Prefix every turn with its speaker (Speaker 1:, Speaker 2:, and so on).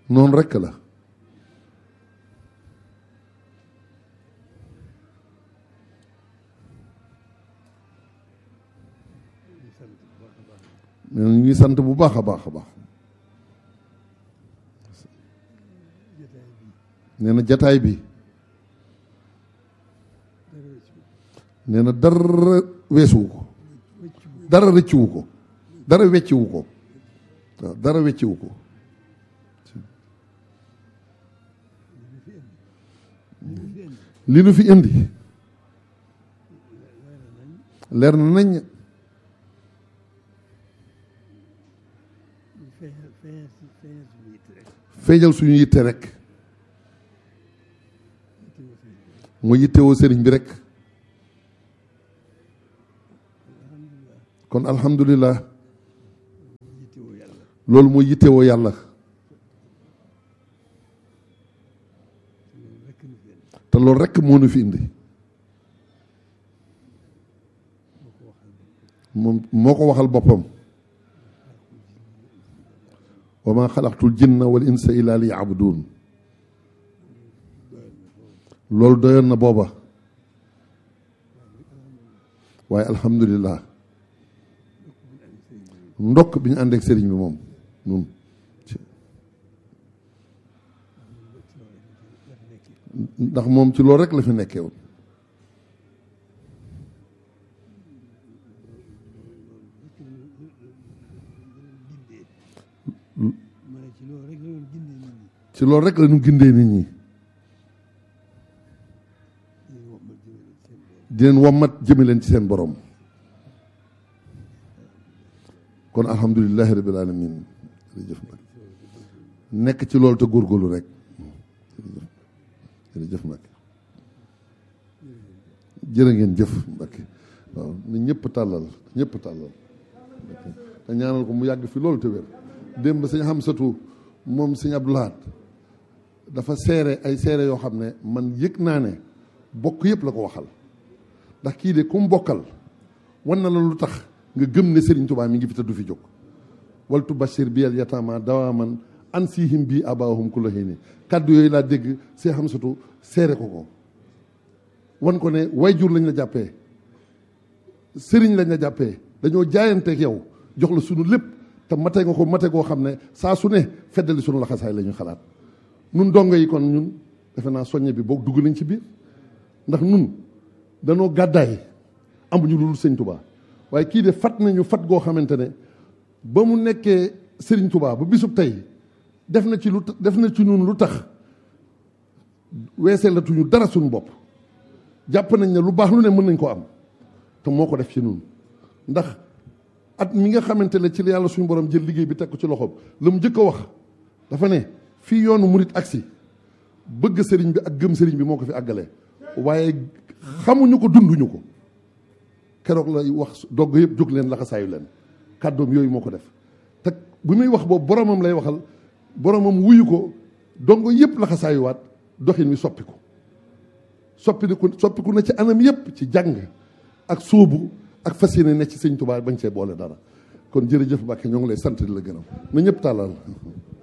Speaker 1: noonu rekk la nee na ñu ngi sant bu baax a baax a baax nee na jataay bi nee na dara weesuwu ko dara rëcciwu ko dara wecciwu ko waaw dara wecciwu ko li nu fi indi leer na nañ feeñal suñu yitte rek mu yittewoo sëriñ bi rek kon alhamdulilah loolu mooy yittewoo yàlla te loolu rek moo nu fi indi moom moo ko waxal boppam wa ma xalaqtul jinna wal insa illa li yabudun loolu doyoon na booba waaye alhamdulilah ndokk bi ñu ànd ak sëriñ bi moom nun ndax moom ci loolu rek la fi nekkee woon ci loolu rek la ñu gindee nit ñi di leen wommat jëme leen ci seen borom kon alhamdulilahi rabbil alamin jërëjëf nag nekk ci loolu te góorgóorlu rek jërëjëf nag jërë ngeen jëf Mbacke waaw na ñëpp tàllal ñëpp tàllal te ñaanal ko mu yàgg fi loolu te wér démb sëñ Hamsatu moom sëñ Abdou Lahad dafa seere ay seere yoo xam ne man yëg naa ne bokk yëpp la ko waxal ndax kii de ku mu bokkal wan na la lu tax nga gëm ne Serigne Touba mi ngi fi te du fi jóg waltu bashir bi al yatama dawaman an sihim bi abahum ku la xëy ni kàddu yooyu laa dégg see xam satu seere ko ko wan ko ne wayjur lañ la jàppee sëriñ lañ la jàppee dañoo jaayanteeg yow jox la sunu lépp te mate nga ko mate goo xam ne saa su ne feddali sunu laxasaay la ñu xalaat nun dongo yi kon ñun defe naa soññe bi boog dugg nañ ci biir ndax nun danoo gàddaay amuñu lu dul sëñ Touba waaye kii de fat nañu fat goo xamante ne ba mu nekkee Serigne Touba ba bisub tey def na ci lu def na ci ñun lu tax weesee la tuñu dara suñu bopp jàpp nañ ne lu baax lu ne mën nañ ko am te moo ko def ci ñun ndax at mi nga xamante ne ci la yàlla suñu borom jël liggéey bi teg ko ci loxoom la mu njëkk a wax dafa ne fii yoonu murit agsi bëgg sëriñ bi ak gëm sëriñ bi moo ko fi àggalee waaye xamuñu ko dunduñu ko keroog lay wax dogg yëpp jóg leen laxasaayu leen kàddoom yooyu moo ko def te bu muy wax boobu boromam lay waxal boromam wuyu ko dongo yëpp laxasaayuwaat doxin wi soppiku soppiku soppiku na ci anam yëpp ci jàng ak sóobu ak fas yéene ne ci sëñ Tuubaa bañ see boole dara kon jërëjëf Mbàkke ñoo ngi lay sant di la gërëm na ñëpp tàllal